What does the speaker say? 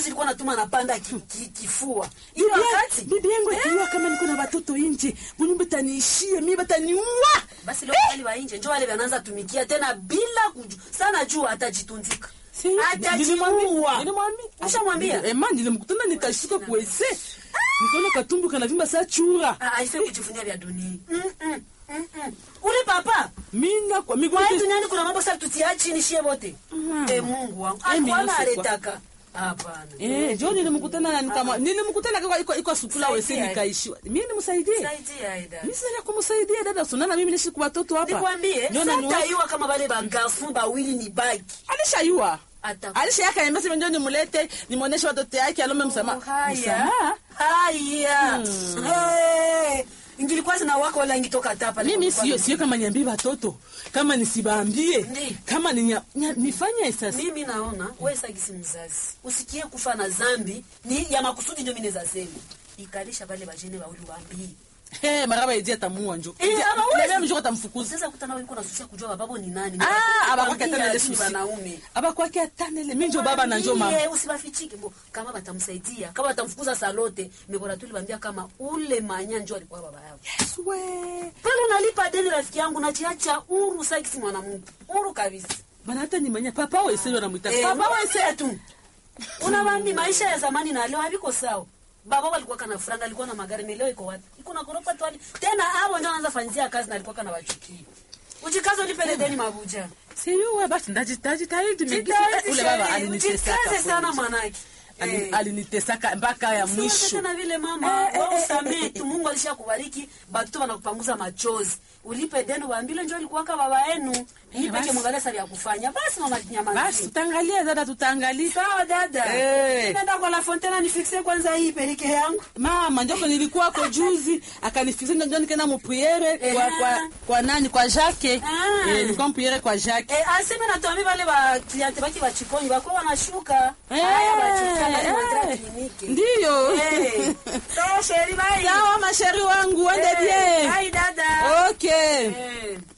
juzi ilikuwa natuma napanda ki, ki, kifua ile Bibi- wakati bibi yangu akiwa kama niko na watoto nje munyumba taniishie mi bataniua basi leo wale wa nje njo wale wanaanza tumikia tena bila kuju sana juu atajitunzika Si, nilimwambia- atajiua nilimwambia. ushamwambia Ema, nilimkutana nikashuka kuwese nikaona katumbu kanavimba saa chura Ah, haifai kujivunia vya dunia Mm, mm, mm, mm. ule papa mina kwa kwa miguu hii duniani kuna mambo sasa tutia chini shie wote eh Mungu wangu Eh, mimi alikuwa nasikwa. aletaka hapana Eh, jo nilimkutana na nikama nilimkutana kwa iko iko sukula wese Saidia. nikaishiwa. Mimi nimsaidie. saidia aida Mimi sina kumsaidia dada sunana mimi nishi kwa watoto hapa. nikwambie Ndio na sasa iwa kama wale bagafu bawili ni baki alishayua. Ata- Alishayaka niambia ndio nimlete nimuoneshe watoto yake alombe msamaha. haya Msamaha? haya Eh, ingilikuwa zina wako wala ingitoka tapa Mimi sio sio kama niambie watoto. Kama nisibambie. Ndi. Kama ni nifanye sasa. mimi naona wewe sagisi mzazi usikie kufa na zambi ni ya makusudi ndio mimi naweza sema ikalisha pale bajene bauli waambii Eh, maraba idia tamua njo. Eh, ama wewe- Ndio mjoko tamfukuza. sasa kutana wewe kuna susia kujua bababo ni nani Ah, abakwake Nikwambia atanele ni susi. wanaume Abakwake atanele mimi njo baba na njo mama. Mwambie, usibafichike bo kama batamsaidia kama batamfukuza salote mekora tulibambia kama ule manya njo alikuwa baba yao Yes, we. pale unalipa deni rafiki yangu nachiacha uru sakisi mwanamungu uru kabisa Bana hata nimanya papa wese wanamuita. Eh, Papa baba wese wese tu unabambi maisha ya zamani na leo haviko sawa baba walikuwa kana franga alikuwa na magari na leo iko wapi iko na gorofa tu hadi- tena hapo ndio anaanza fanyia kazi na alikuwa kana wachukia ujikaze ulipele deni mabuja Siyuwa basi ndajitaji tayari Jitahidi ule baba sheri, alinitesaka. ujikaze sana kweli. mwanake Ali- Eh. Alinitesaka mpaka ya Usiwaze mwisho. tena vile mama wewe usamee tu mungu alisha kubariki batoto wanakupanguza machozi ulipe deni waambile njo alikuwaka baba yenu nipeke basi. mwangalia sabi ya kufanya basi mama Basi nyamazi tutaangalia dada, tutaangalia. sawa dada Eh. nenda kwa la fontena nifikse kwanza hii perike yangu Mama njoko nilikuwa kwa juzi akanifikisha ndio nikaenda mupriere kwa, Eh. kwa kwa nani kwa Jacques. Ah. Eh, nilikuwa mupriere kwa Jacques. Eh, aseme natuambi vale ba kliente baki bachikoni bakuwa wanashuka Eh, haya bachika bali eh. mandra kliniki Ndiyo. Eh. sawa sheri bye Sawa masheri wangu, ende Eh, bien. bye dada Okay. Eh.